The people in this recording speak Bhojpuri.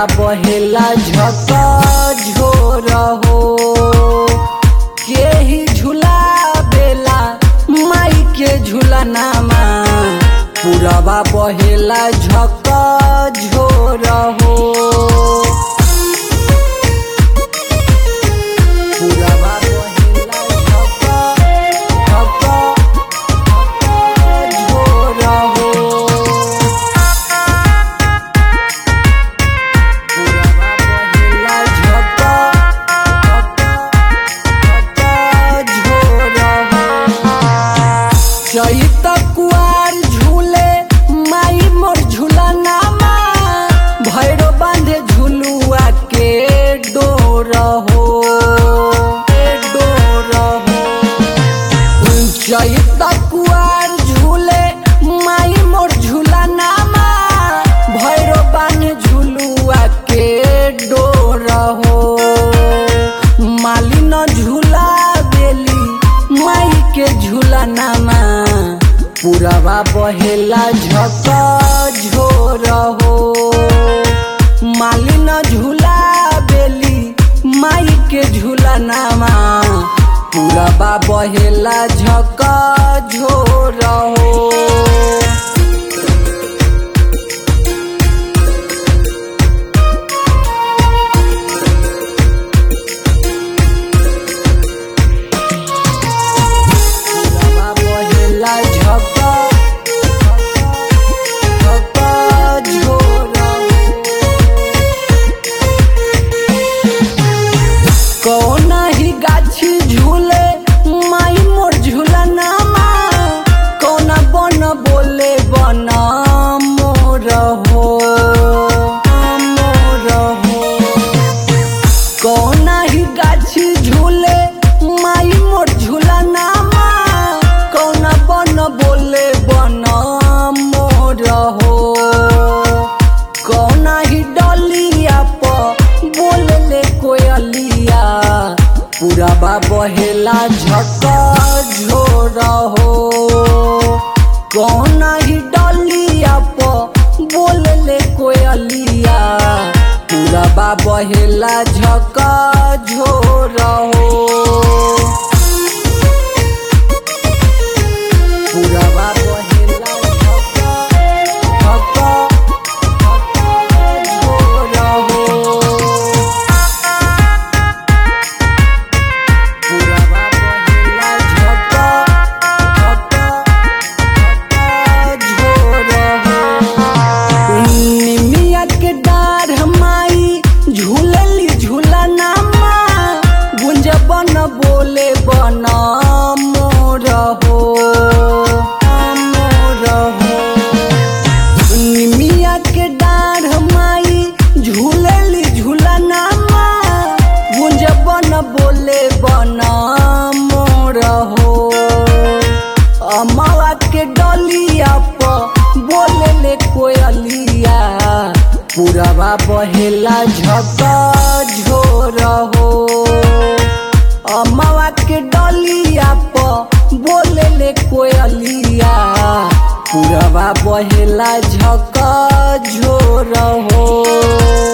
बहेला झक झोर हो के ही झूला बेला माई के झूलनामा पुरवा बहेला झक झोर हो पुरवा बहेला झक झक झोर हो पुरवा बहेला झक झक झोर हो चैत कुआर झूले माई मोर झूलनामा भैरो बांधे झुलुआ के डोर हो के डोर हो चैत कुआर झूले माई मोर झूलनामा भैरो बांधे झुलुआ के डोर हो मालिन झूला बेली माई के झूलनामा पुरवा बहेला झक झोर हो मालिन झूला बेली माई के झूलनामा पुरवा बहेला झक झोर हो पुरवा बहेला झक झक झोर कौन ही गाछी झूले माई मोर झूलनामा कौन बन बोले बन मोर हो मोर हो कौन ही गाछी झूले माई मोर झूलनामा कौन बन बोले बन मोर हो कौन ही डलिया प बोलले कोयलिया पुरवा बहेला झक झोर हो कौन ही डलिया प बोलले कोयलिया पुरवा बहेला झक झोर हो पुरवा बहेला झक झक झोर हो पुरवा बहेला झक झक झोर हो निमिया के डार माई झूलली झूलनामा गुंज बन बोले बन मोर हो मोर हो निमिया के डार माई झूलली झूलनामा गुंज बन बोले बन मोर हो अमवा के डलिया प बोले कोयलिया पुरवा बहेला झक झोर हो अमवा के डलिया प बोले कोयलिया पुरवा बहेला झक झोर हो